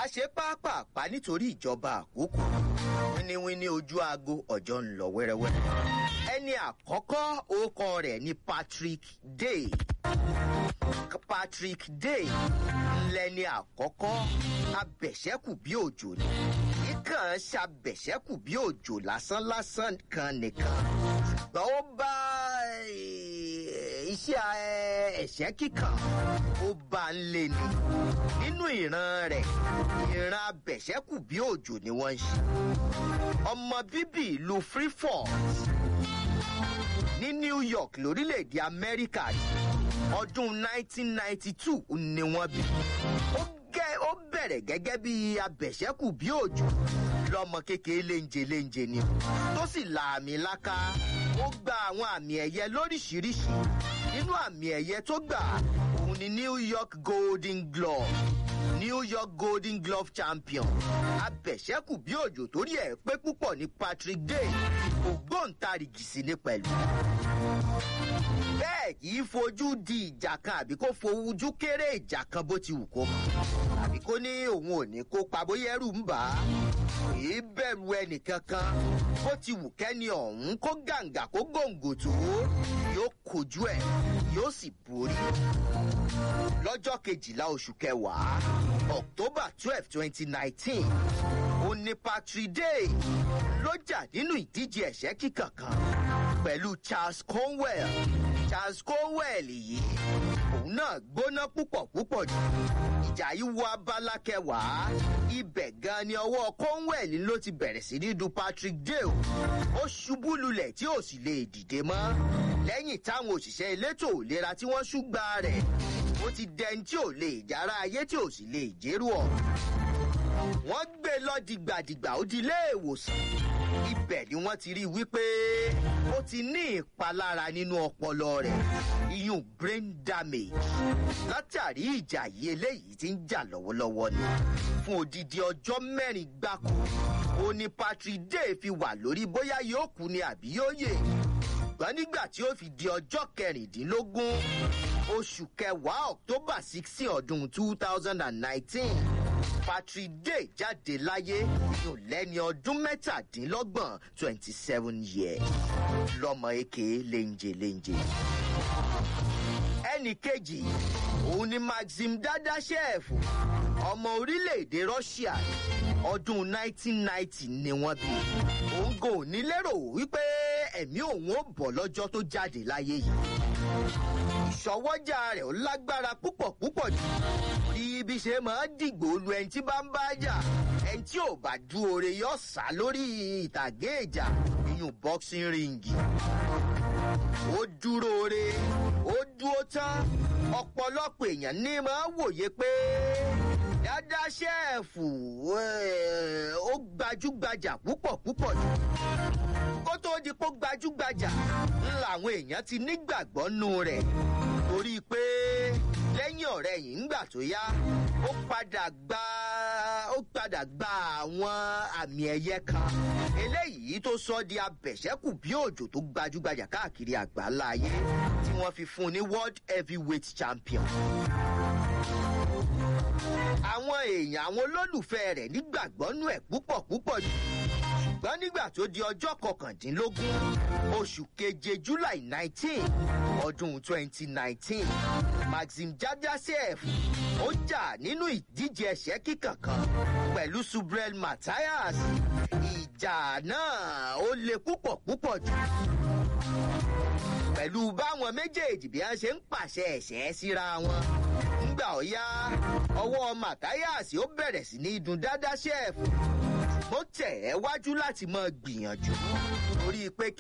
ṣe pápápá nítorí ìjọba àkókò wíníwíní ojú aago ọjọ́ ń lọ wẹ́rẹ́wẹ́rẹ́ ẹni àkọ́kọ́ orúkọ rẹ̀ ni patrick day patrick day lẹni àkọ́kọ́ abẹ̀ṣẹ́kù bí òjò ni kíkàn ṣàbẹ̀ṣẹ́kù bí òjò lásánlásán kan nìkan ṣùgbọ́n ó bá iṣẹ́ ẹ̀ṣẹ́ kíkàn ó bá ń lé ni nínú ìran rẹ̀ ìran abẹ̀ṣẹ́kù bí òjò ni wọ́n ń ṣe ọmọ bíbí ìlú freefort ní new york lórílẹ̀‐èdè amẹ́ríkà ọdún 1992 ni wọ́n bí ó gẹ́ ó bẹ̀rẹ̀ gẹ́gẹ́ bí abẹ̀ṣẹ́kù bí òjò lọ́mọ kékeré léńjẹ léńjẹ ni tó sì la àmì láká ó gba àwọn àmì ẹ̀yẹ lóríṣiríṣi nínú àmì ẹ̀yẹ tó gbà òun ni new york golden glove new york golden glove champion abẹ̀ṣẹ́kù bí òjò torí ẹ̀ pé púpọ̀ ní patrick day ògbóǹtarìgì sí ni pẹ̀lú bẹ́ẹ̀ kì í fojú di ìjà kan àbí kó fojú kéré ìjà kan bó ti wù kó mọ̀ àbí kó ní òun ò ní kópa bóyá ẹrù ń bà á kì í bẹ̀rù ẹnìkankan bó ti wù kẹ́ni ọ̀hún kó gàǹgà kó gòǹgò tó yóò kojú ẹ̀ yóò sì borí lọ́jọ́ kejìlá oṣù kẹwàá october twelve twenty nineteen ó ní patrick day ló jà nínú ìdíje ẹ̀ṣẹ́ kíkàn kan pẹ̀lú charles conwell charles conwell yìí òun náà gbóná púpọ̀ púpọ̀ jù ìjà yìí wọ abala kẹwàá ibẹ̀ gan ni ọwọ́ conwell ló ti bẹ̀rẹ̀ sí ní du patrick dale ó ṣubú lulẹ̀ tí ò sì lè dìde mọ́ lẹ́yìn táwọn òṣìṣẹ́ elétò ìlera tí wọ́n ṣúgbà rẹ̀ ó ti dẹni tí ò lè jára ayé tí ò sì lè jérú ọ̀ wọ́n gbé lọ dìgbàdìgbà ó di ilé ìwòsàn ibẹ̀ ni wọ́n ti rí i wípé ó ti ní ìpalára nínú ọpọlọ rẹ̀ iyún brain damage látàrí ìjà yìí eléyìí ti ń jà lọ́wọ́lọ́wọ́ ni fún odidi ọjọ́ mẹ́rin gbáko ó ní patrick day fi wà lórí bóyá yóò kú ni àbí yóò yè ṣùgbọ́n nígbà tí ó fi di ọjọ́ kẹrìndínlógún oṣù kẹwàá october sixteen ọdún two thousand and nineteen patrick day jáde láyé yóò lẹ́ni ọdún mẹ́tàdínlọ́gbọ̀n twenty seven years lọ́mọ eke léńjẹ léńjẹ. ẹnì kejì òun ni maxim dadashev ọmọ orílẹ̀-èdè russia ọdún 1990 ni wọ́n bí òun kò ní lérò wípé ẹ̀mí òun ó bọ̀ lọ́jọ́ tó jáde láyé yìí ìṣọwọ́jà rẹ̀ ó lágbára púpọ̀ púpọ̀ jù bí ibi ṣe máa dìgbò lu ẹni tí bá ń bá jà ẹni tí ò bá du oore yọ sá lórí ìtàgé ìjà iyùn boxing ring ó dúró re ó dúró tán ọ̀pọ̀lọpọ̀ èèyàn ní máa wòye pé dáadáa ṣẹ́ẹ̀fù ó gbajúgbajà púpọ̀ púpọ̀ jù kó tó di pé gbajúgbajà làwọn èèyàn ti nígbàgbọ́ nù rẹ̀ torí pé lẹ́yìn ọ̀rẹ́ yìí ńgbà tó yá ó padà gba ó padà gba àwọn àmì ẹ̀yẹ kan eléyìí tó sọ di abẹ̀ṣẹ́kù bí òjò tó gbajúgbajà káàkiri àgbáńlá ayé tí wọ́n fi fún un ní world heavyweight champion àwọn èèyàn àwọn olólùfẹ́ rẹ̀ nígbàgbọ́ nù ẹ̀ púpọ̀ púpọ̀ jù ṣùgbọ́n nígbà tó di ọjọ́ kọkàndínlógún oṣù keje july nineteen ọdún twenty nineteen maxim jajasef ó jà nínú ìdíje ẹ̀ṣẹ́ kíkàn kan pẹ̀lú subrel matthias ìjà náà ó le púpọ̀ púpọ̀ jù pẹ̀lú báwọn méjèèjì bí wọ́n ṣe ń pàṣẹ ẹ̀ṣẹ́ síra wọn nígbà ọ̀yá ọwọ́ matthias ó bẹ̀rẹ̀ sí ní dun dáadáa ṣẹ́ẹ̀fù ó tẹ̀ ẹ́ wájú láti máa gbìyànjú torí pé